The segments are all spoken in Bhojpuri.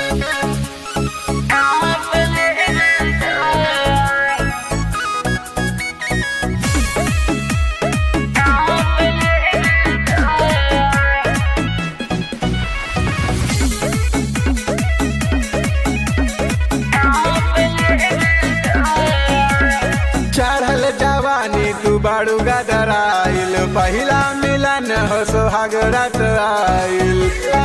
चढ़ल जवानी तू बाड़ू गदराइल पहिला मिलन हो सोहाग रात आइल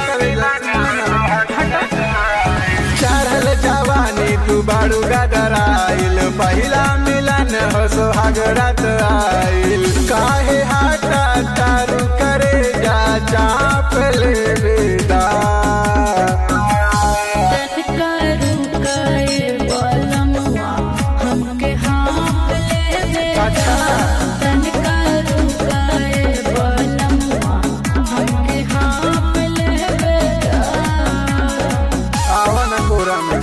चढ़ल जवानी तू बाड़ू गदराइल पहिला मिलन हो सोहाग रात आइल काहे हाटा तारू करे जा चाप ले बेदा आवन कोरा में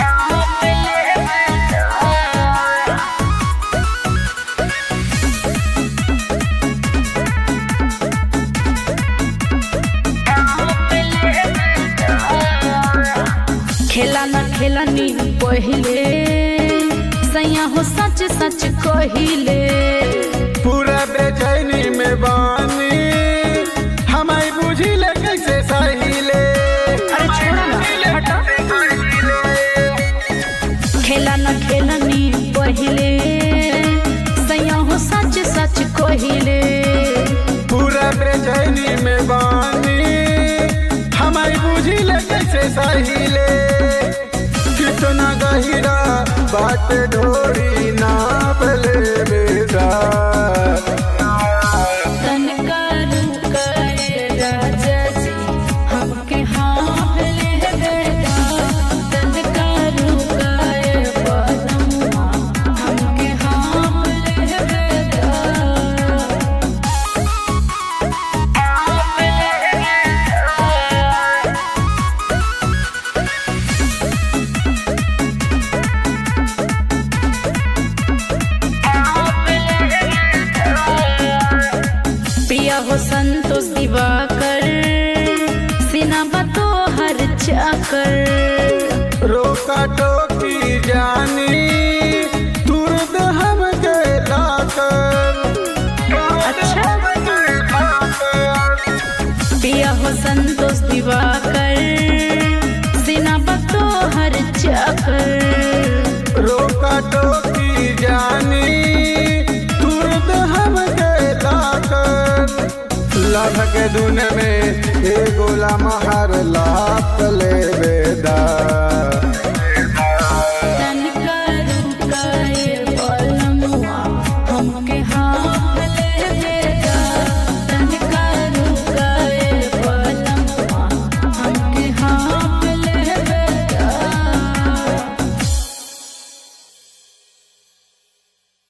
खेला न खेलनी पहिले सैया हो सच सच कहिले पूरा बेचैनी में बानी हमारी बुझी ले कैसे सहीले अरे छोड़ा ना हटा खेला न खेलनी पहिले सैया हो सच सच कहिले पूरा बेचैनी में बानी हमारी बुझी ले कैसे सहीले कितना गहिरा बात ढोरी नाप ले बेटा तनका रुकाए राजा जी हमके हाँ ले बेटा तनका रुकाए बलमुआ हमके हाँ ले बेटा प्रिया हो संतोष दिवाकर सिनाबा तो हर चाकर रोका टोकी जानी तुरंत हम गेला कर अच्छा। प्रिया हो संतोष दिवाकर सिनाबा तो हर चाकर रोका टोकी जानी तुरंत हम गेला कर लभ के दुन में ए गोला महर ला